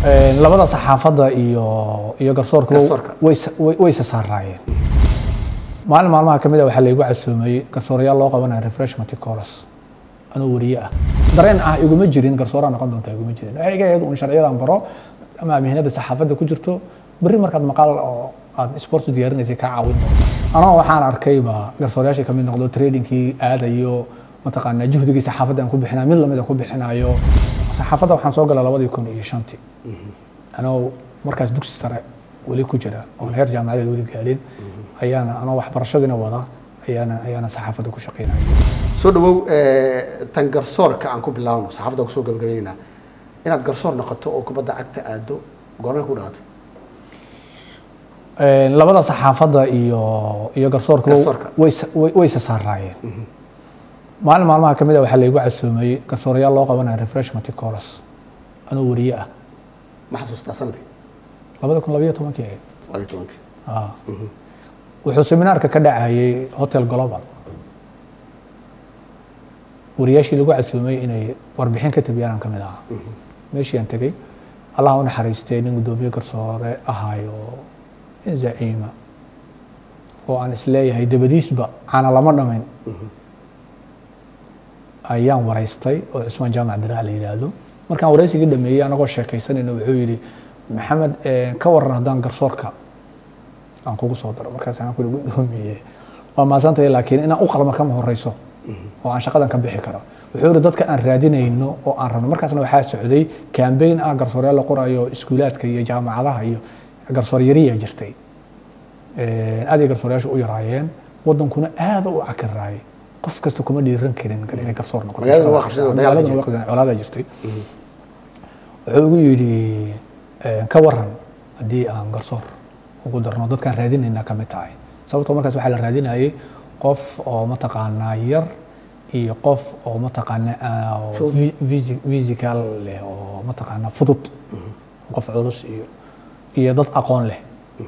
labada saxaafadda iyo iyo garsoorka Garsoorka. wayse saaraayeen maalin maalmaha ka mid a waxaa laygu casuumay garsoorayaal loo qabanaya refreshment course anoo wariye ah dareen ah iguma jirin garsooraa noqon doonta iguma jirin waxay iga ahayd un sharciyadan baro ama mihnada saxaafadda ku jirto berri markaad maqaal oo aad sports diyaarinaysay kaa caawin doonta anoo waxaan arkayba garsoorayaashii kamid noqdo tradingkii aadayo mataqaanaa juhdigii saxaafadda aan ku bixinayo mid lamid aan ku bixinayo saxaafadda waxaan soo galay labadii kun iyo shantii anoo markaas dugsi sare weli ku jira oon heer jaamacadeed weli gaalin ayaana anoo waxbarashadiina wada ayaana ayaana saxaafadda ku shaqeynaya soo dhawow tan garsoorka aan ku bilaabno saxaafadda kusoo gabagabaynaynaa inaad garsoor noqoto oo kubadda cagta aado goormay ku dhalatay labada saxaafadda iyo iyo garsoorka Garsoorka. wayse wayse saaraayeen maalin maalmaha ka mid a waxaa laygu casuumay garsoorayaal loo qabanaya refreshment course anoo wariye ah ma xasuustaa sanadkii labada kun labayo tobankii ahayd labaiyo tobankii Ah. wuxuu seminaarka ka dhacayay hotel global wariyaashii lagu casuumay inay warbixin ka tabiyaan aan ka mid ahaa meeshii aan tegey allah u naxariistay nin guddoomiye garsoore ahaayo nin zaciima oo aan isleeyahay dabadiisba caana lama dhamayn ayaan waraystay oo cusmaan jaamac diraac la yidhaahdo markaan waraysigii dhameeyey anagoo sheekaysanayna wuxuu yidhi maxamed eh, ka waran haddaan garsoorka aan kugu soo daro markaas aan kuli guddoomiye waa maasantahay laakiin inaan u qalma kama horeyso oo aan shaqadan ka bixi karo wuxuu yidhi dadka aan raadinayno oo aan rabno markaasna waxaa socday kambeyn ah garsooryaal la qorayo iskuulaadka iyo jaamacadaha iyo garsoor yariya jirtay aad ay garsoorayaashu u yaraayeen wadankuna aad u cakiraayay qof kasta kuma dhiiran karin inay garsoor noqoto Magaaladuna waa qabsadeen, dagaal Magaaladuna waa qabsadeen, colaadaa jirtay wuxuu igu yidhi eh, ka waran haddii aan garsoor ugu darno dadkaan raadinaynaa ka mid tahay sababtoo markaas waxaa la raadinayay qof oo mataqaanaa yar iyo qof oo mataqaanaa ah, oo Fudud. vi- visi- physical leh oo mataqaanaa fudud qof culus iyo iyo dad aqoon leh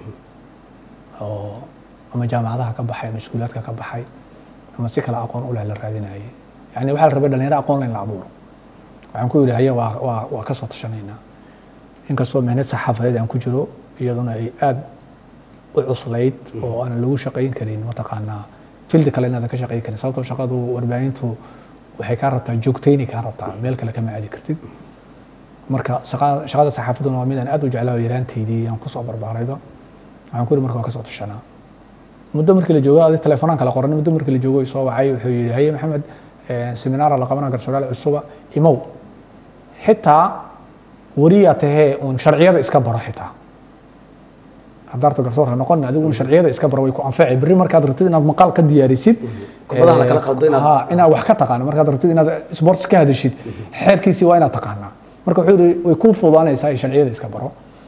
oo ama jaamacadaha ka baxay ama iskuulaadka ka baxay ama si kale aqoon u leh la raadinayay yani waxaa la rabay dhalinyaro aqoon leh in la abuuro waxaan ku yidhi haya waa waa waa ka soo tashanaynaa inkastoo mehnad saxaafadeed aan ku jiro iyaduna ay aad u cuslayd oo aan lagu shaqayn karin mataqaanaa fildi kale inaadan ka shaqayn karin sababtoo shaqadu warbaahintu waxay kaa rabtaa joogtayni kaa rabtaa meel kale kama aadi kartid marka shaqa- shaqada saxaafadduna waa mid aan aad u jeclaa oo yaraanteydii aan kusoo barbaarayba waxaan ku yidhi marka waa ka soo tashanaa muddo markii la joogo adi telefoonaan kala qoran muddo markii la joogo i soo wacay wuxuu yidhi haye maxamed eh, seminaara la qabanaa garsoorayaal cusuba imow xitaa wariyaa tahee uun sharciyada iska baro xitaa haddaarta garsoor ha noqon adigu un sharciyada iska baro way ku anfacay berri markaad rabtid inaad maqaal ka diyaarisid Kubadaha la kala eh, qaldo inaad- ha, inaad wax ka taqaano markaad rabtid inaad sports ka hadashid xeerkiisii waa inaad taqaanaa marka wuxuu yidhi way kuu fududaanaysaa in sharciyada iska baro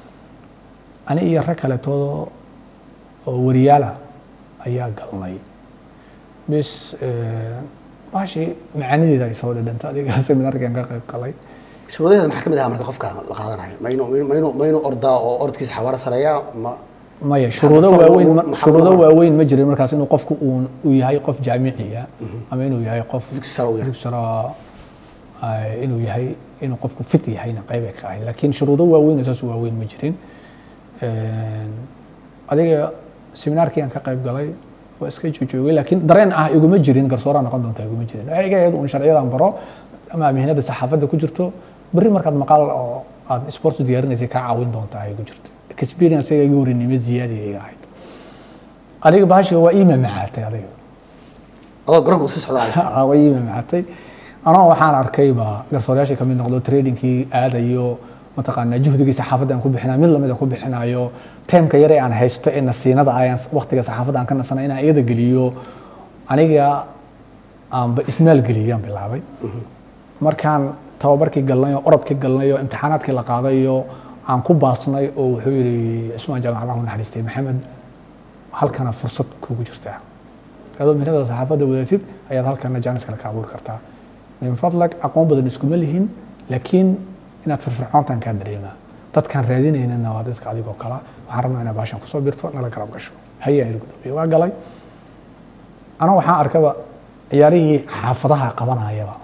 ani iyo rag kaleetoodo oo wariyaala ayaa galnay bis eh, baashii macaanideeda ay soo dhidhanta adiga seminaarkan ka qayb galay shuruudaheeda maxaa ka mid ahaa marka qofka la qaadanayo ma inuu ma inuu ma inuu ordaa oo orodkiisa xawaaro sareeya ma maya shuruudo Maxaa waaweyn loo- ma- maxaa shuruudo loo- waaweyn ma jirin markaas inuu qofku uu uu yahay qof jaamiciya ama inuu yahay qof Dugsi sare u yahay. dugsi sare, ah, inuu yahay inuu qofku fit yahayna qayb ay ka ahayd laakiin shuruudo waaweyn oo saas u waaweyn ma jirin Een, adiga seminaarkii aan ka qayb galay waa iska jojoogay laakiin dareen ah iguma jirin garsooraa noqon doonta iguma jirin waxay iga ahayd un sharciyadan baro ama mihnada saxaafadda ku jirto berri markaad maqaal oo aad sports diyaarinaysay kaa caawin doonta ay ku jirto experience iga iga warinimo ziyaadi ay ahayd adiga bahashi waa ii mamacaatay adiga adoo garoonka usii socdaa way ii mamacaatay anoo waxaan arkayba garsoorayaashii kamid noqdo tradingkii aadayo mataqaanaa juhdigii saxaafadda aan ku bixinayo mid lamid aan ku bixinayo teemka yare aan haysto ee nasiinada ah ayaan waqtiga saxaafadda aan ka nasana inaan iyada geliyo aniga aanba ismaal geliyaan bilaabay markaan tababarkii galnay oo orodkii galnay oo imtixaanaadkii la qaaday oo aan ku baasnay oo wuxuu yidhi cismaan jaamacadaha u naxariistay maxamed halkana fursad kugu jirtaa adoo mihnada saxaafadda wadatid ayaad halkana jaanis kale ka abuuri kartaa min fadlag aqoon badan iskuma lihin laakiin inaad firfircoontan kaa dareemaa dadkaan raadinaynana waa dadka adigoo kala waxaan rabnaa inaad baashan kusoo birto nala garab gasho hayaa iri gudoomiye waa galay ana waxaan arkaba ciyaarihii xaafadaha qabanayaba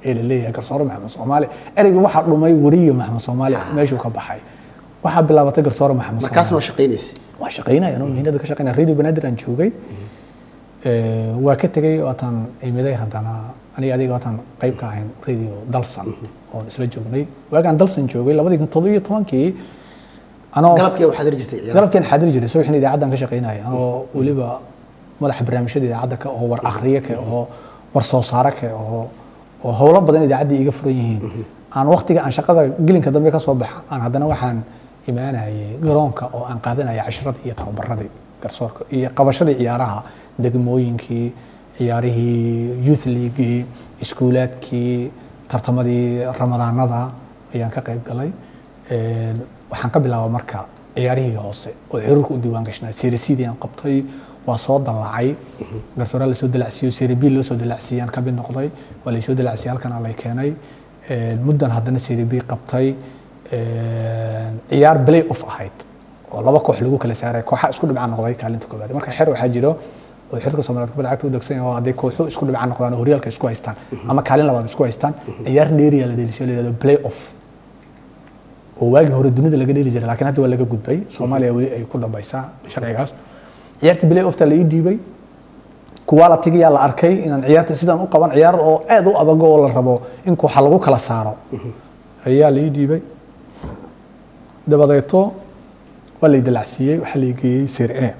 ee la leeyahay garsoore maxamed soomaali ereyga waxaa dhumay weriye maxamed soomaali meeshuu ka baxay waxaa bilaabatay garsoore maxamed soomaali markaasna waa shaqaynaysa waa shaqaynaya anoo mihinada ka shaqaynaya radio banaadir aan joogay Eh, waa ka tegey waataan imiday haddana aniga adiga waataan qayb ka ahayn radio dalsan oon isla joognay waagaan dalsan joogay labadii kun toddobiyo tobankii anoo galabkii waxaad heli jirtay ciyaaraha galabkeen xaadiri jiray subaxin idaacaddan ka shaqaynaya anoo weliba madaxa barnaamijyada idaacadda ka oo war akhriye ka oo war soo saare ka oo oo howlo badan idaacaddii iga furan yihiin aan waqtiga aan shaqada gelinka dambe ka soo baxa aan haddana waxaan imaanayay garoonka oo aan qaadanaya casharadii iyo tababaradii garsoorka iyo qabashadii ciyaaraha degmooyinkii ciyaarihii youth leaguii iskuulaadkii tartamadii ramadaanada ayaan ka qayb galay Een, waxaan ka bilaabay marka ciyaarihii hoose oo cirurka u diiwaan gashnaa seresidii aan qabtay waa soo dallacay garsooraa lasoo dalacsiiyo sere b loo soo dalacsiiyaan ka mid noqday waa laysoo dalacsiyay halkan lay keenay Een, muddan haddana sere b qabtay Een, ciyaar play off ahayd oo laba koox lagu kala saaray kooxa isku dhibca noqday kaalinta koobaad marka xer waxaa jiro oo xirka Soomaaliyeed kubadda cagta u dagsan yahay oo hadday kooxo isku dhibca noqdaan oo horyaalka isku haystaan ama kaalin labaad isku haystaan ciyaar dheeriya la dheelisay la yidhahdo play off oo waagii hore dunida laga dheeli jiray laakiin hadda waa laga gudbay soomaaliya weli ay ku dambaysaa sharcigaas ciyaartii play offta la ii dhiibay kuwaa la tigayaa la arkay inaan ciyaarta sidaan u qaban ciyaar oo aad u adag oo la rabo in kooxa lagu kala saaro ayaa la ii dhiibay dabadeeto waa la idalacsiiyey waxaa la geeyey serie a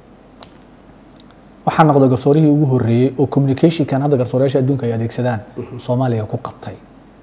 waxaa noqday garsoorihii ugu horreeyey oo communicationkan hadda garsoorayaasha adduunka ay adeegsadaan soomaaliya ku qabtay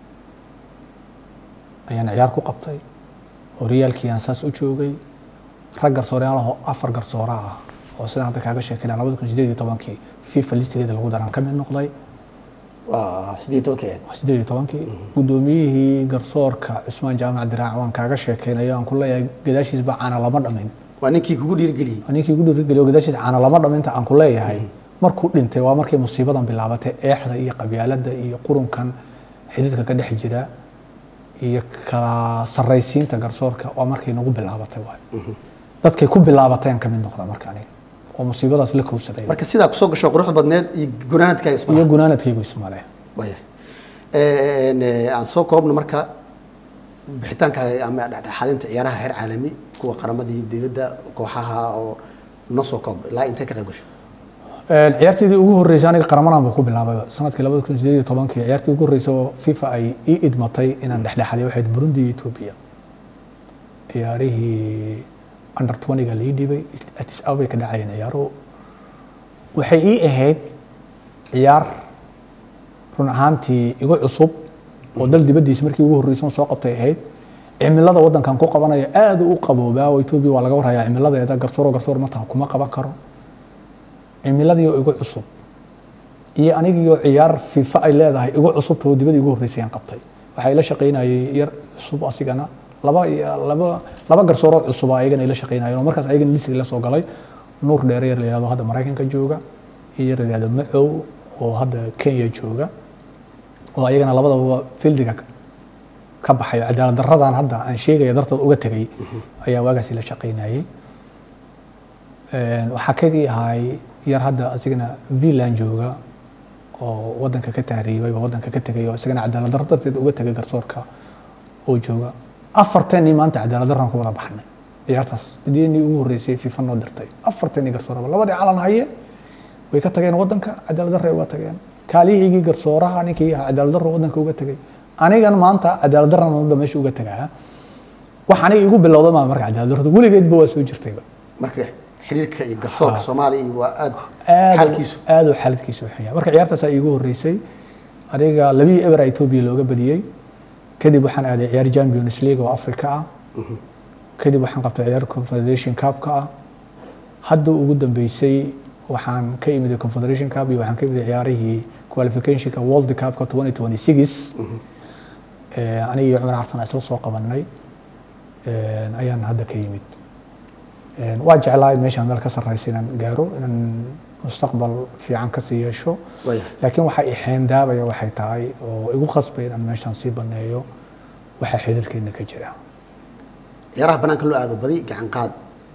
ayaan ciyaar ku qabtay horyaalkii aan saas u joogay rag garsooreyaal afar garsoora ah oo sidaan hadda kaaga sheekayna labada kun sideed iyo tobankii fifa listigeeda lagu daraan ka mid noqday waa siddeed iyo tobankii ahayd sideed iyo tobankii guddoomiyihii garsoorka cusmaan jaamac diraac waan kaaga sheekaynayo aan ku leeyahay gadaashiisba caana lama dhamin waa ninkii kugu dhiirigeliyey ninkii ugu dhiirigeliyo gadaashiis caana lama dhaminta aan ku leeyahay markuu dhintay waa markii musiibadan bilaabatay eexda iyo qabyaaladda iyo qurunkan xidhiidhka ka dhex jira iyo kala sarraysiinta garsoorka waa markay nagu bilaabatay waay dadkay ku bilaabatay aan ka mid noqda marka aniga oo musiibadaas la kowsaday marka sidaa kusoo gasho quruxda badneed iyo gunaanadkaaga isma iyo gunaanadkaygu ismale waya Een, eh, aan soo koobno marka bixitaankaaga ama dhexdhexaadinta ciyaaraha heer caalami kuwa qaramadii dibadda kooxaha oo noo soo koob ilaa intee ka qayb gashay ciyaarteedii ugu horreysay aniga qaramanaan buu ku bilaabay sanadkii labada kun sideed iyo tobankii ciyaartii ugu horreysay oo fifa ay ii idmatay inaan dhexdhexaadiyo waxayd burundi iyo etoobiya ciyaarihii under 20ga la ii dhibay addis ababay ka dhacayeen ciyaaruhu waxay ii ahayd ciyaar run ahaantii igu cusub oo dal dibaddiisa markii ugu horreysay soo qabtay ahayd cimilada waddankan ku qabanaya aad u qaboobaa oo etoobiya waa laga warhayaa cimiladeeda garsooro garsoor mataa kuma qaban karo cimiladii oo igu cusub iyo anigiioo ciyaar fifa ay leedahay igu cusubta oo dibadii igu horreysay aan qabtay waxaa ila shaqaynayay yar cusub asigana laba laba laba garsoorood cusub ayagana ila shaqaynayeen oo markaas ayagana lisig la soo galay nuur dheere yar la yihahdo hadda maraykanka jooga iyo yar la yihahdo macow oo hadda kenya jooga oo ayagana labadaba fildiga ka baxay oo cadaalad daradan hadda aan sheegaya dartood uga tegay ayaa waagaasi la shaqaynayay waxaa kadii ahay yar hadda asigana villan jooga oo wadanka ka tahriibay oo wadanka ka tegay oo isagana cadaalad daro darteed uga tegay garsoorka oo jooga afarteenii maanta cadaalad daraan ku wada baxnay ciyaartaas diinii ugu horreysay fifa noo dirtay afarteenii garsooraba labadii calan haye way ka tageen wadanka cadaalad darray uga tageen kaalihiygii garsooraha ninkii ahaa cadaalad darro wadanka uga tegay anigan maanta cadaalad darran wadda meesha uga tegaa wax aniga igu bilowda maa marka cadaalad darrada weligeedba waa soo jirtayba marka xiriirka iyo garsoorka soomaaliya iyo waa aad aad xaalkiisu aad u xaaladkiisu u xunyaa marka ciyaartaasaa iigu horreysay aniga labii eber etoobiya looga badiyey kadib waxaan aaday ciyaar champions league oo africa ah kadib waxaan qabtay ciyaar confederation cupka ah hadda ugu dambeysay waxaan ka imid confederation cup iyo waxaan ka imid ciyaarihii qualificationka world cupka 2026 aniga iyo cumar cartan isla soo qabanay ayaan hadda ka yimid waa jeclaa meeshaan meel ka sarreysa inaan gaaro inaan mustaqbal fiican kasii yeesho waya laakiin waxa i xeendaabaya waxay tahay oo igu khasbay inaan meeshaan sii baneeyo waxaa xidhiirkeena ka jira ciyaaraha banaanka loo aado badi gacan qaad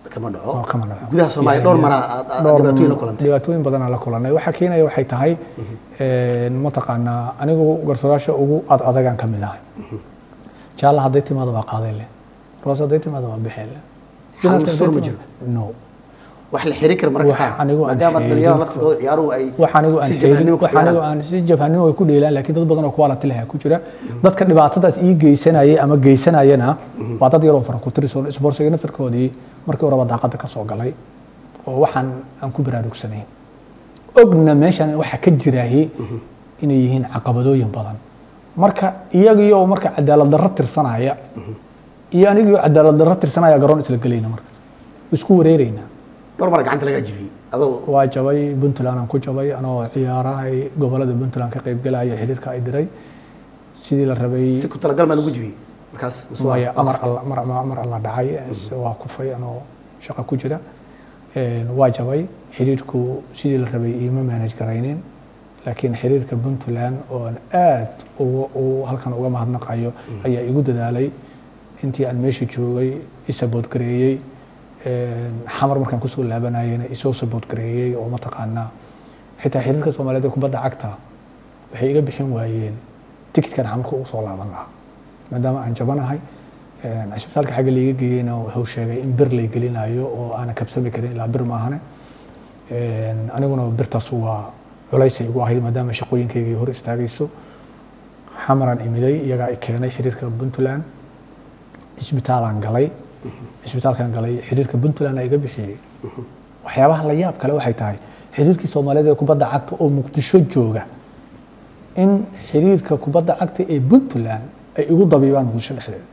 kama dhaco oo kama dhaco gudaha soomaaliya dhowr mara aad aad dhowr- dhibaatooyin la kulantay dhibaatooyin badanaa la kulanay waxaa keenaya waxay tahay een, mataqaanaa anigu garsoorayaasha ugu ad adagaan ka mid ahay jaalla hadday timaado waa qaaday leh roos hadday timaado waa bixeen leh Xal Binaadam mastur ma hadday jiro? timaado- no wax la xiri kara marka Wax qaar anigu aan maadaama xeerin dhalinyarada karo. laftigooda ciyaaruhu ay wax anigu aan si xeelin jabhanimo ku wax anigu ciyaaraan aan si jabhanimo ay ku dheelaan laakiin dad badan oo quality leh ku jira dadka dhibaatadaas ii geysanayay ama geysanayana waa dad yaroo fara ku tirsan isboorsiga naftarkoodii markii horeba daaqada ka soo galay oo waxaan aan ku baraarugsanayn ogna meeshan waxa ka jiraaye inay yihiin caqabadooyin badan marka iyagii oo marka cadaalad darro tirsanaya iyo anigii oo cadaalad darro tirsanaya garoon isla gelayna marka isku wareereynaa dhowr mara gacanta laga ajibiyey adoo waa jabay puntland aan ku jabay anoo ciyaarahay gobolada puntland ka qaybgalaya xiriirka ay diray sidii la rabay si ku talagal maa lagu jibiyey markaas mise waa- maya waa mar kufta? alla mar mar- mar alla dhacay waa kufay anoo shaqo ku jira Een, waa jabay xiriirku sidii la rabay iima manage garaynin laakiin xiriirka puntland oo aan aad uga- u halkan uga mahadnaqayo ayaa igu dadaalay intii aan meesha joogay isabood gareeyey Een, xamar markaan kusoo laabanayena isoo sabood gareeyey oo mataqaanaa xitaa xiriirka soomaaliyeed ee kubadda cagta waxay iga bixin waayeen tikitkan xamarka ugu soo laaban lahaa maadaama aan jabanahay een, cisbitaalka xagga laiga geeyeyna wuxuu sheegay in bir lay gelinayo oo aanan kabsami karin ilaa bir maahane Een, aniguna birtaas waa culaysay igu ahayd maadaama shaqooyinkaygii hor istaagayso xamaraan imiday iyagaa i keenay xiriirka puntland cisbitaalaan galay cisbitaalkaan galay xiriirka puntland aa iga bixiyey waxyaabaha la yaab kale waxay tahay xiriirkii soomaaliyeed ee kubadda cagta oo muqdisho jooga in xiriirka kubadda cagta ee puntland ay igu dabiibaan muqdisho dhexdeeda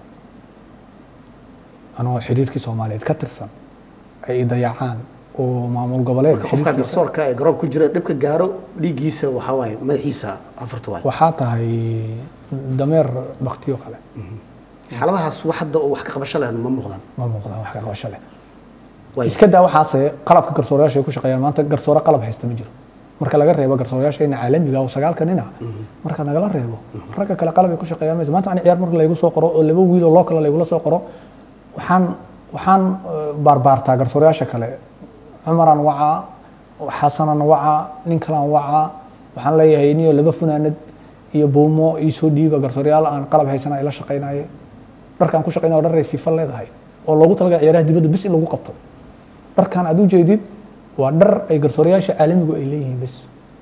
anoo xiriirkii soomaaliyeed ka tirsan ay i dayacaan oo maamul goboleed marka qofka xiriirkiisa- garsoorka ee garoon ku jira dhibka gaaro dhiiggiisa waxaa waaye madaxiisa afarta waaye waxaa tahay dameer baktiyo kale xaaladahaas wax hadda oo wax ka qabasho leh ma muuqdaan ma muuqdaan wax ka qabasho leh Waayo. iska daa waxaase qalabka garsoorayaasha ay ku shaqeeyaan maanta garsoore qalab haysta ma jiro marka laga reebo garsoorayaasheena caalamiga oo sagaalka nin ah marka nagala reebo ragga kale qalab ay ku shaqeeyaan maysa maanta ani ciyaar marka laygu soo qoro oo laba wiil oo loo kale laygula soo qoro waxaan waxaan eh, baarbaartaa garsoorayaasha kale cumaraan wacaa xasanaan wacaa nin kalaan wacaa waxaan leeyahay niyo laba funaanad iyo buumo ii soo dhiiba garsoorayaal aan qalab haysana ay la shaqeynaye dharkaan ku shaqeynaya dhar ay fifa leedahay oo loogu talagalay ciyaaraha dibadda bis in lagu qabto dharkan aad u jeedid waa dhar ay garsoorayaasha caalamigu ay leeyihiin bes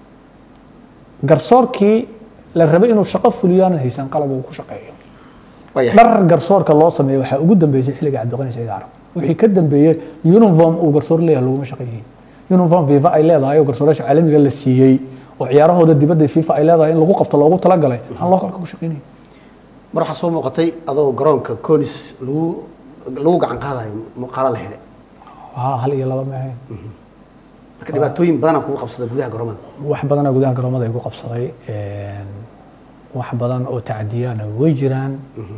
garsoorkii la rabay inuu shaqo fuliyo aanan haysan qalab uu ku shaqeeyo waayahay dhar garsoorka loo sameeyo waxaa ugu dambeysay xilliga cabdiqani saciid carab wixii ka dambeeyey uniform uu garsoor leeyahay laguma shaqeeyey uniform fifa ay leedahay oo garsoorayaasha caalamiga la siiyey oo ciyaarahooda dibadda fifa ay leedahay in lagu qabto loogu talagalay aan loo kalka ku shaqeynay mar waxaa soo muuqatay adoo garoonka conis lagu lagu gacan qaadayo muuqaalo la helay waa hal iyo laba ma ahayn marka dhibaatooyin badanaa kugu qabsada gudaha garoomada wax badanaa gudaha garoomada igu qabsaday een, wax badan oo tacdiyana way jiraan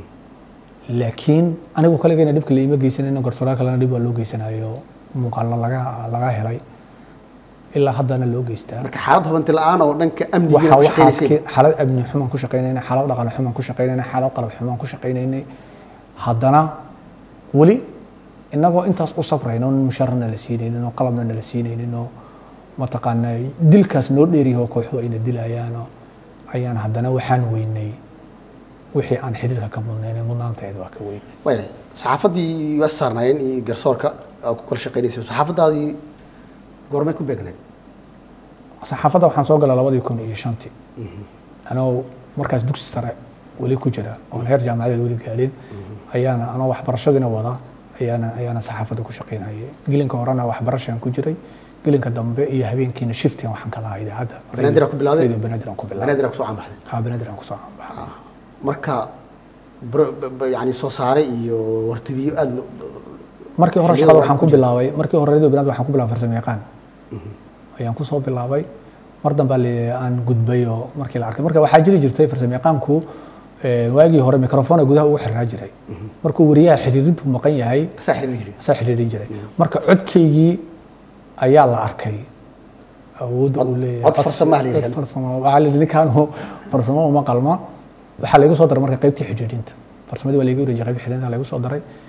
laakiin anigu kaligayna dhibka laima geysanayno garsooraha kalena dhib waa loo geysanayo muuqaalna laga laga helay ilaa haddana loo geystaa marka xaalad hubanti la-aan oo dhanka amnigiina waxa ku waxaas shaqaynaysay ke- xaalad amni xumaan ku shaqaynaynay xaalad dhaqan xumaan ku shaqaynaynay xaalad qalab xumaan ku shaqaynaynay haddana weli innagoo intaas u sabrayno in mushaarna la siinaynin oo qalabna nala siinaynin oo mataqaanaa dilkaas noo dheeryaho kooxu ayna dilayaano ayaan haddana waxaan weynay wixii aan xiriirka ka mudnayn mudnaanteeda waa ka weynay waaya saxaafaddii waa saarnaayeen iyo garsoorka aa ku kala shaqaynaysay saxaafaddaadii goormay ku beegnayd saxaafadda waxaan soo galay labadii kun iyo shantii anoo markaas dugsi sare weli ku jira oon heer jaamacadeed weli gaalin ayaana anoo waxbarashadiina wada ayaana ayaana saxaafadda ku shaqaynayay gelinka horena waxbarashaan ku jiray gelinka dambe iyo habeenkiina shiftigan waxaan ka lahaa idaacadda Banaadir aa ku bilowday? Radio banaadir aan ku bilaabay banaadir aa kusoo caanbaxday ha banaadir aan kusoo caanbaxay marka bro- b- b- yani soo saare iyo wartibiyo aada lo- markii hore xilliyada shaqada hore waxaan ku ku bilaabay markii hore radio banaadir waxaan ku bilaabay farsamo yaqaan ayaan ku soo bilaabay mar dambe le- aan gudbay oo markii la arkay marka waxaa jiri jirtay farsamo yaqaanku eh, waagii hore microphone gudaha ugu xirnaa jiray markuu wariyaha xiriirintu maqan yahay saa xiriiri jiray asaa xiriirin jiray marka codkaygii ayaa la arkay awoodda uu leeyahay cod farsamo ah la yidhahdo. cod farsamo waxaa la yidhi ninkaanu farsamo uma qalma waxaa laygu soo daray marka qaybtii xidhiidhinta farsamadii waa laygu wareejiyay qaybtii xidhiidhinta laygu soo daray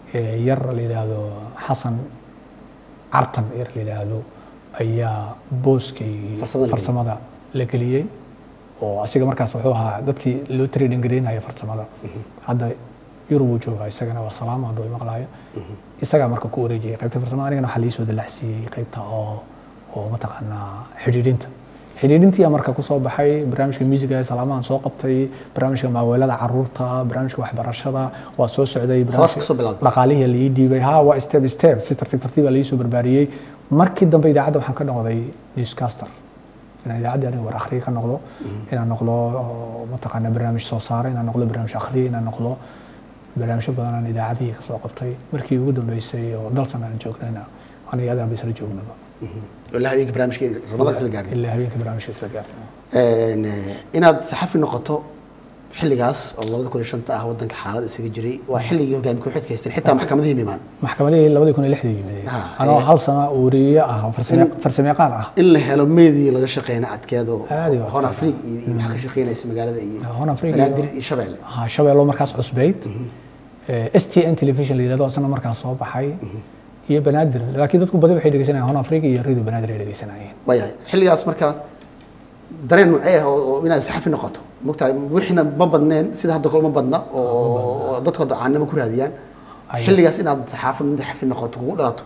ee yar la yidhaahdo xasan cartan yar la yidhaahdo ayaa booskay Farsamada la farsamada la geliyey oo asiga markaas wuxuu ahaa dadkii loo trading garaynaya farsamada hadda yurub uu joogaa isagana waa salaamo hadduu imaqlaayo isagaa marka ku wareejiyay qaybta farsamada anigana waxaa liisoo dalacsiiyey qaybta oo oo mataqaanaa xidhiidhinta xidhiidhintii marka kusoo baxay barnaamijka musiga salaamahan soo qabtay barnaamijka maaweelada caruurta barnaamijka waxbarashada waa soo socday Hoos kasoo bilowday. dhaqaalihii la ii dhiibay ha waa step step si tartiib tartiiba la ii soo barbaariyey markii dambe idaacadda waxaan ka noqday newscaster inaan idaacadda aniga war akhriye ka noqdo inaan noqdo oo mataqaana barnaamij soo saara inaan noqdo barnaamij akhriye inaan noqdo barnaamijyo badan aan idaacadihii ka soo qabtay markii ugu dambeysay oo dalsan aan joognayna aniga adaa isla joognaba ilaa habeenka barnaamijka ramadaan isla gaarnay ilaa habeenka barnaamijka isla gaartay Een, eh, inaad saxafi noqoto xilligaas oo labada kun iyo shanta ah wadanka xaalad isaga jiray waa xilligii hogaami ku-xidka haysteen xitaa maxkamadihii mimaan maxkamadihii labadii kun iyo lixdii yimid Ah, anoo eh. hal sano uuriye ah oo farsame- farsamayaqaan ah in la helo meedii laga shaqeyna adkeedo Aad iyo aad. hon afriig iyo iyo waxaa ka shaqeynaysa magaalada iyo Horn Afrique iyo- banaadir iyo shabeelle ha shabeello markaas cusbayd s t n television la yidhahdo asana markaas soo baxay iyo banaadir laakiin dadku badi waxay dhegeysanayeen hon africa iyo radio banaadir ay dhegeysanayeen waayahay xilligaas marka dareen nuucee ah oo oo inaad saxafi noqoto mogtahay wixina ma badneen sida hadda kale ma badna oo oo dadku hadda caanimo ku raadiyaan Ay. xilligaas inaad saxaafad saxafi noqoto kugu dhalato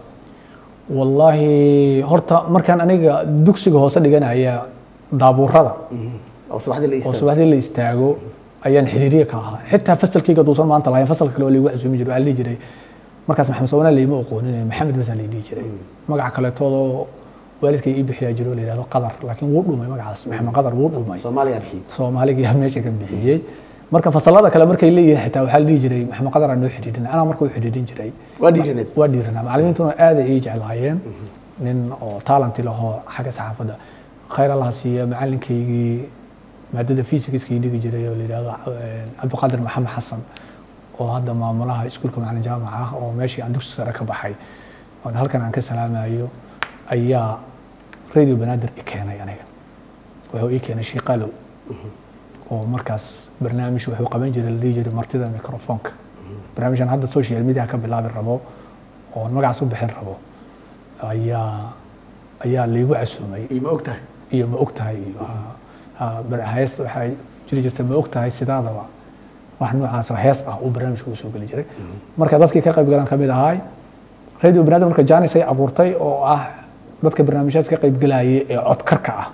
wallaahi horta markaan aniga dugsiga hoose dhiganaya daabuurada oo subaxdii la oo istaago subaxdii la istaago ayaan xiriiriye ka ahaa xitaa fasalkayga duusan maanta lahayn fasalka kale oo laygu casuumi jiray waxaa la dhihi jiray markaas maxamed sawana layma aqoonin maxamed basa la dhihi jiray magaca kaleetoodoo waalidkay ii bixiyaa jiro oo la yidhahdo qadar laakiin wuu dhumay magacaas maxamed qadar wuu dhumay soomaaliya bixiyey soomaaliga meesha ka bixiyey marka fasalada kale markay leeyihiin xitaa waxaa la dhihi jiray maxamed qadar aa noo xidhiidhin anaa marka u xidhiidhin jiray waa dhiiraneed waa dhiiranaa macallimiintuna aad ay ii jeclaayeen nin oo talanti lahoo xagga saxaafadda khayr allaha siiya macalinkaygii maadada physicskii dhigi jiray oo la yidhahdo eh, cabdiqaadir maxamed xasan oo hadda maamulaha iskuulka macalin jaamac ah oo meeshii aan dugsi sare ka baxay oon halkan aan ka salaamayo ayaa radio banaadir i keenay aniga wuxuu ii keenay shiiqalow oo markaas barnaamij wuxuu qaban jiray la dhihi jiray martida microfonka barnaamijkan hadda social media ka bilaabi rabo oo magacaas u bixin rabo ayaa ayaa laygu casuumay iyo ma og tahay iyo ma og tahay iyo ha- ha- bar- hees waxaa jiri jirta ma og tahay sidaadaba wax noocaas oo hees ah uu barnaamijka u soo geli jiray marka dadkii ka qayb galan ka mid ahaay radio banaadir marka janis ay abuurtay oo ah dadka barnaamijyaas ka qayb galayay ee codkarka ah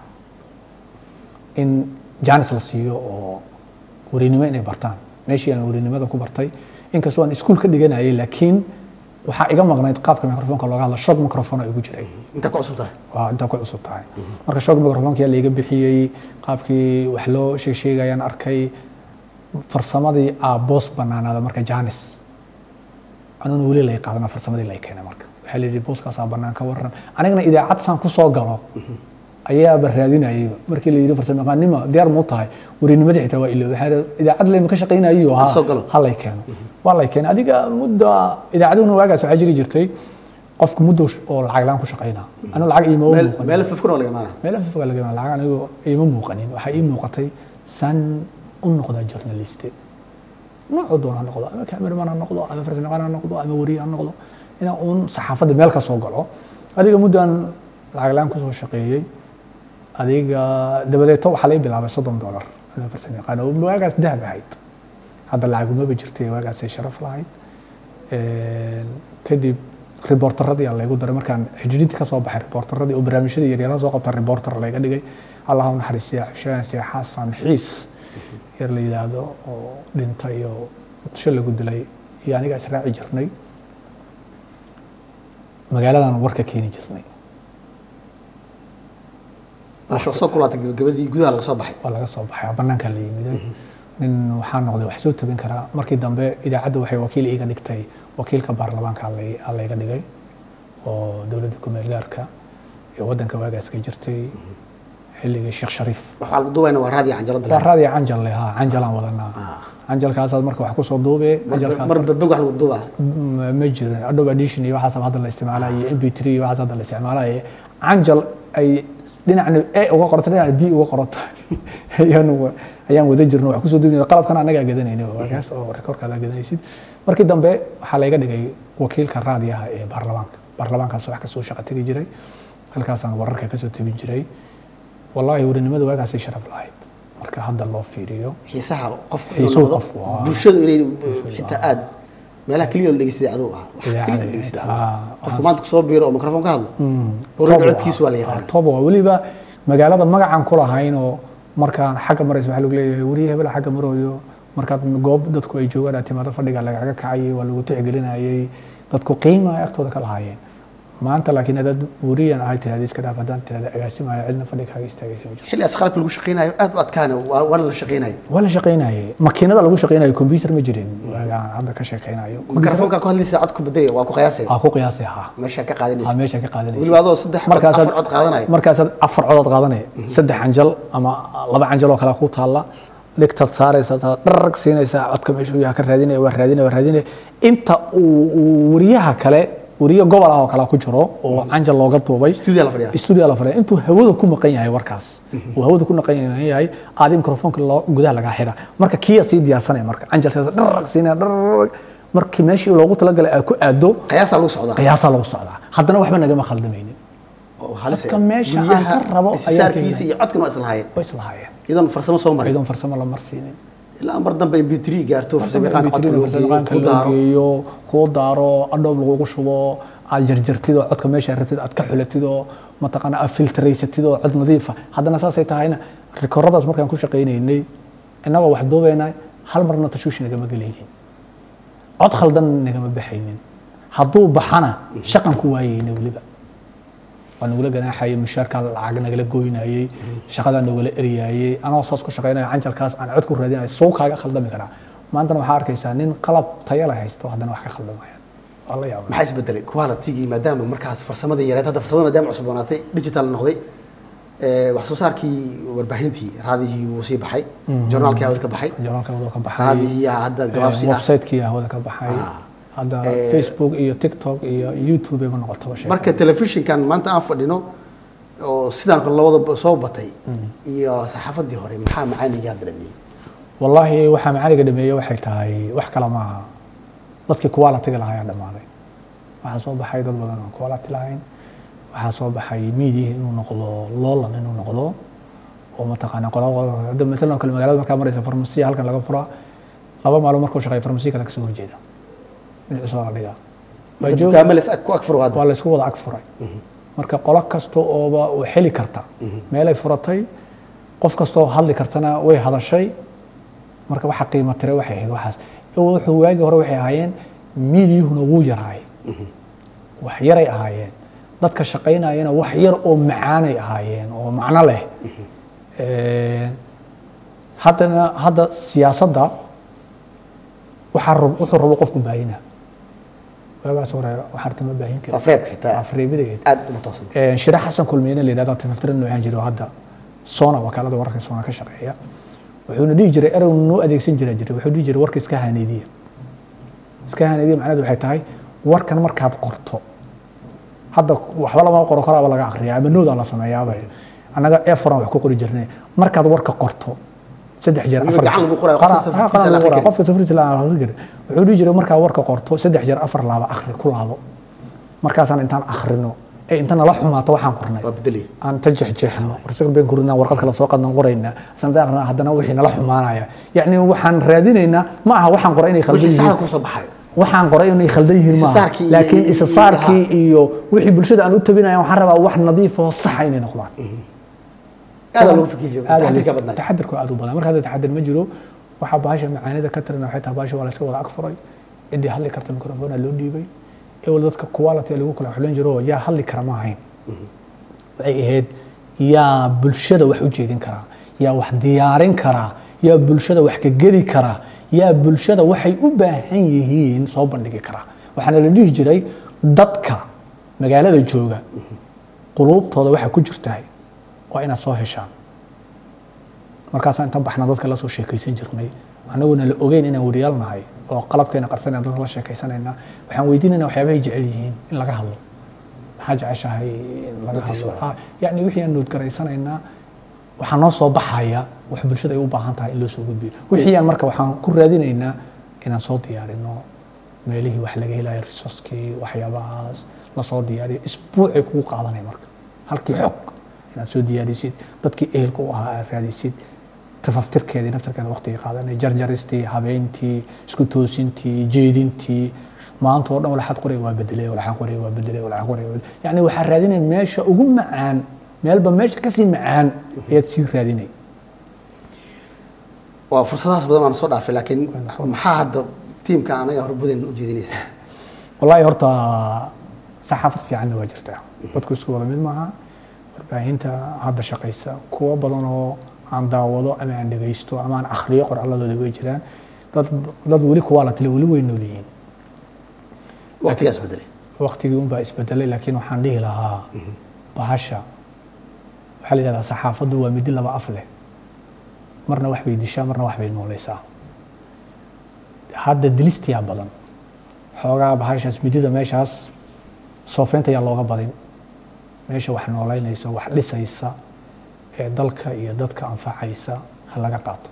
in janis la siiyo oo warinimo inay bartaan meeshii aan warinimada ku bartay inkastoo aan iskuul ka dhiganayay laakiin waxaa iga maqnayd qaabka microfonka looga hadla short microphone oo igu jiray intaa ku cusub tahay waa intaa ku cusub tahay marka shoog microfonka yaa laiga bixiyey qaabkii wax loo sheeg sheegayaan arkay farsamadii aa boos banaanaada marka janis anuna weli lay qaadana farsamadii lay keenay marka waxaa la yidhi booskaasaa banaan ka waran anigana idaacad saan kusoo galo ayaaba raadinayayba markii la yidhi farsamo yaqaannimo diyaar muu tahay warinimadii xitaa waa ilo waxaa la- idaacad layma ka shaqaynayo Ha soo galo. ha lay keeno waa lay keenay adiga mudda idaacaduhuna waagaas waxaa jiri jirtay qofku muddo oo lacag laan ku shaqaynaa anu lacag iima meel muuqanin meel fafkun oo laga maana meel afafka laga lacag anigu iima muuqanin waxaa ii muuqatay saan u noqdaa journaliste noocu doon ha noqdo ama cameraman ha noqdo ama farsamayaqaan ha noqdo ama wariye ha noqdo inaan uun saxaafadda meel ka soo galo adiga muddaan lacag laan kusoo shaqeeyey adiga dabadeeto waxaa laga bilaabay soddon dollar anoo farsamayaqaan oo waagaas dahab ahayd hadda lacag umaba jirtay waagaasay sharaf lahayd kadib riboortaradii aa laygu daray markaan xidhiidhintii ka soo baxay riboortaradii oo barnaamijyadii yaryarada soo qabta riboortar layga dhigay allah u naxariistiya xushaan sheekh xasan xiis yar la yidhaahdo oo dhintay oo muqdisho lagu dilay iyo aniga israaci jirnay magaaladan warka keeni jirnay maasha soo kulaatay gabagabadii gudaha laga soo baxay waa laga soo baxay banaanka la yimiday nin waxaa noqday wax soo tabin karaa markii dambe idaacadda waxay wakiil iiga dhigtay wakiilka baarlamaanka aa layga dhigay oo dowladda kumeel gaarka ee waddanka waagaas ka jirtay xilligii sheekh shariif waxaa lagu duubayna waa raadiyo canjalada waa raadiya canjal leh ha canjalaan wadanaa canjalkaasaad marka wax kusoo duube mar babeg wax lagu duubaa ma ma jirin adobe edition iyo waxaas hadda la isticmaalaye mp three iyo waxaas hadda la isticmaalaye canjal ay dhinacna a uga qorata dhinacna b uga qorata ayaan ayaan wada jirno wax kusoo duubnay qalabkan annagaa gadanayna waagaas oo rekoorkaada gadanaysid markii dambe waxaa layga dhigay wakiilka raadiyaha ee baarlamaanka baarlamaankaas wax kasoo shaqo tegi jiray halkaasaan wararka kasoo tebin jiray wallaahi warinimada waagaasay sharaf lahayd marka hadda loo fiiriyo xiisaha qofku Xiisuhu inuu noqdo, qofku, waa. bulshadu inay xitaa aad meelaha keliya la dhegeysaday aduu ah wax Idaacada, keliya la dhegeysaday aduu ah ah, qofku maanta kusoo biiro oo mikrofon ka hadlo already codkiisu waa la yaqaana tob waa weliba magaalada magacan ku lahayn oo markaan xagga maraysa waxaa lagu leeyahay weriye hebel xagga marooyo markaad goob dadku ay joogaan aad timaado fadhiga lagaga kacayay waa lagu tixgelinayay dadku qiima ay agtooda ka lahaayeen maanta laakiin hadaad weriyan ahay tirahda iska dhaaf haddaan tirahda agaasimaya cidna fadhiga kaaga istaagaysa ma jirto xilligaas qalabka lagu shaqeynayo aad u adkaana waa- waana la shaqeynayo waa la shaqaynayay makiinada lagu shaqaynayo computer ma jirin waagaan hadda ka sheekaynayo mikrofonka ku hadlaysa cod ku bedelaya waa ku qiyaasaya aa ku qiyaasay ha meesha ka aa qaadanaysa meesha ka qaadanaysa weliba adoo saddex cod markaasaad afar cod qaadanayo markaasaad afar codood qaadanaya saddex canjal ama laba canjal oo kale ku taalla dhigtaad saaraysaa saa dharag siinaysaa codka meeshuu yaha ka raadinaya waa raadinaya waa raadinaya inta uu uu wariyaha kale wariye gobol ah oo kale ku jiro oo canjal looga duubay studio la fadhiya studio la fadhiya intuu hawada ku maqan yahay warkaas uu hawada ku maqan yahay aad mikrofoonka loo gudaha lagaa xira marka kiyaad sii diyaarsanaya marka canjalkaas dharag siinaya dharag markii meeshii loogu talagalay aad ku aado qiyaasaa lagu socdaa qiyaasaa lagu socdaa haddana waxba nagama khaldamaynin oo halis Dadka meesha aan guryaha ka rabo ayaa isisaarkiisa iyo codkan waa islahaayeen way islahaayeen iyadoon farsamo soo marin ciidan farsamo la marsiinin ilaa mar dambe mp3 gaarto farsamayaqaan codka loo geeyo farsamayaqaanka ku loo daaro geeyo kuu daaro adhoob lagugu shubo aad jarjartid oo codka meesha ratid aad ka xulatid oo mataqaana aad filtraysatid oo cod nadiifa haddana saasay tahayna rikooradaas markaan ku shaqaynaynay innagoo wax duubaynay hal marna tashuushi nagama gelaynin cod khaldan nagama baxaynin hadduu baxana shaqan ku waayeyna weliba waa nagula ganaaxayay mushaarkaa lacag nagala goynayay shaqadaa nagala eryaayay anoo saas ku shaqaynayo canjalkaas aan cod ku raadinayo soo kaaga khaldami karaa maantana waxaa arkaysaa nin qalab tayo la haysto haddana wax ka khaldamayaan waa la yaaba maxaa isbedelay qualitigii maadaama markaas farsamada yareed hadda farsamada maadaama cusuboonaatay digital noqday ee, wax soo saarkii warbaahintii raadihii wuu sii baxay journaalkii hawada ka baxay joraalka wada ka baxay raadihii hadda gabaabsi ah website-kii hawada ka baxay Ah. hadda Eh, facebook iyo tiktok iyo youtube ayba noqotaba sheekada. marka telefishinkan maanta aan fadhino oo sidaan kale labada soo batay iyo saxaafadii hore maxaa macaanigaa dareemiyey wallaahi waxaa macaaliga dhameeye waxay tahay wax kale maaha dadkii quality-ga lahaa ayaa dhammaaday waxaa soo baxay dad badan oo quality lahayn waxaa soo baxay media inuu noqdo loolan inuu noqdo oo mataqaana qola qola hadda matalan oo kale magaalada markaa maraysa farmasiya halkan laga furaa laba maalmo markuu shaqeeyo farmasiya kale kasoo horjeeda dhinaciisa waa la dhigaa Waa joog- dukaamo les ku ag furo hadda waa la isku wada ag furay marka qolo kasta ooba u xeli karta meelay furatay qof kastoo hadli kartana way hadashay marka waxa qiimo tire waxay ahayd waxaas Iyagu wuxuu waagi hore waxay ahaayeen miidiyuhuna wuu yaraay wax yaray ahaayeen dadka shaqaynayana wax yar oo macaanay ahaayeen oo macno leh Eh, haddana hadda siyaasadda waxaa rab- wuxuu rabo qofku baahina waagaas hore waxaa artama baahin kara afreebka xitaa afreebidageed aad uma toosan shire xasan kulmiyene la yidhahdo tifaftiran noocan jiro hadda sona wakaalada wararka sona ka shaqeeya wuxuuna dhihi jiray erew noo adeegsan jira jiray wuxuu dhihi jiray warka iska haneediya iska haneediya macnaheedu waxay tahay warkan markaad qorto hadda waxba lama qoro koraaba laga akriya ama noodaa la sameeyaaba annaga eforan wax ku qori jirnay markaad warka qorto saddex jeer Weliba afar gacan lagu qorayo, Qara- qofka ha, safirtiisa qaran la lagu qorayo, akhri qofka safirtiisa la akhri jiray wuxuu dhihi jiray markaa warka qorto saddex jeer afar laaba akhri ku laabo markaasaan intaan akhrino ee inta nala xumaato waxaan qornay waa bedelaya aan ta jexjeexno warsaga been kurinaa warqad kale soo qadnan qoraynaa sanada akhrina haddana wixii nala xumaanaya yacni waxaan raadinaynaa ma aha waxaan qoray inay khaldan wixii yihiin saxda kusoo baxayo waxaan qoray inay khaldan yihiin maaha Isasaarkii iyo- laakiin iyo- isasaarkii iyo wixii bulshada aan u tabinaya waxaan rabaa wax nadiif oo saxa inay noqdaan aada loogu fikir jiray aad taxdirka badnaa taxadirku aad u badan marka hadda taxadir ma jiro waxaa bahasha macaanida ka tirana waxay tahay bahasha waa la iska wada ag furay ciddii hadli karta microphone loo dhiibay ewel dadka quality lagu kala xulan jiro yaa hadli kara ma ahayn waxay ahayd yaa bulshada wax u jeedin karaa yaa wax diyaarin karaa yaa bulshada wax ka geli karaa yaa bulshada waxay u baahan yihiin soo bandhigi karaa waxaana la dhihi jiray dadka magaalada jooga quluubtooda waxa ku jirtahay waa inaad soo heshaan markaasaan inta baxna dadka la soo sheekaysan jirnay annaguna la ogeyn inaan wariyaal nahay oo qalabkeena qarsanayna dadka la sheekaysanayna waxaan weydiinayna waxyaabahay jecel yihiin in laga hadlo maxaa jeceshahay in laga Notice hadlo waa. Ah, yacni wixii aan noodgaraysanaynaa waxaa noo soo baxaya wax bulshada ay u baahan tahay in loo soo gudbiyo wixii aan marka waxaan ku raadinaynaa inaan soo diyaarino meelihii wax laga helayo resourcekii waxyaabahaas lasoo diyaariyo isbuucay kugu qaadanaya marka halkii xog inaad soo diyaarisid dadkii ehelka u ahaa aad raadisid tafaftirkeedii naftarkeeda waqtiga qaadanaya jarjaristii habeyntii isku toosintii jeedintii maanta oo dhan walaxaad qoray waa bedelay walaxaan qoray waa bedelay walaxaan qoray waa bedelay yacni waxaa raadinaya meesha ugu macaan meelba meesha kasii macaan ayaad sii raadinay waa fursadahaas badan waana soo dhaafay laakiin Waana soo maxaa hadda tiimka anaga horbudan u jeedinaysaa wallaahi horta saxaafad fiicanna waa jirtaa dadku isku wada mid maaha warbaahinta hadda shaqaysa kuwo badan oo aan daawado ama aan dhegaysto ama aan akhriyo qoraaladooda way jiraan dad dad weli kuwaa la tili weli way nool yihiin waqtigaas bedelay waqtigii unbaa isbedelay laakiin waxaan dhihi lahaa bahasha waxaa la yidhahdaa saxaafaddu waa midi laba af leh marna wax bay dishaa marna wax bay noolaysaa hadda dilistiyaa badan xoogaa bahashaas midida meeshaas soofeynta ayaa looga badin meesha wax noolaynaysa wax dhisaysa ee dalka iyo dadka anfacaysa ha laga qaato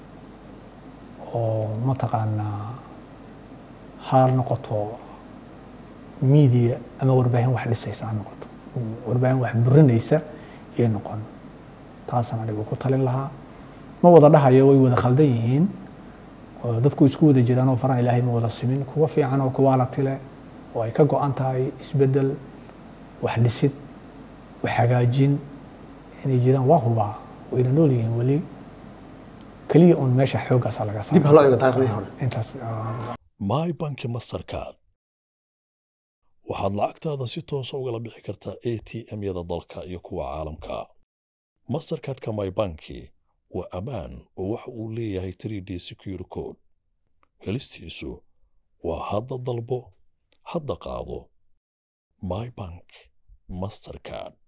oo mataqaanaa ha noqoto media ama warbaahin wax dhisaysa ha noqoto warbaahin wax burinaysa iyo noqon taasaan anigu ku talin lahaa ma wada dhahayo way wada khaldan yihiin oo dadku isku wada jiraan oo faraha ilaahay ma wada simin kuwa fiican oo kuwa latile oo ay ka go-an tahay isbedel wax dhisid wax hagaajin inay jiraan waa hubaa wayna nool yihiin weli keliya un meesha xooggaasa laga dib ha loo eego taariikhdii hore intaas ah, my banki mastercard waxaad lacagtaada si toosa ugala bixi kartaa a t m-yada dalka iyo kuwa caalamka mastercardka my banki waa ammaan oo waxa uu leeyahay 3d secure code helistiisu waa hadda dalbo hadda qaado my bank mastercard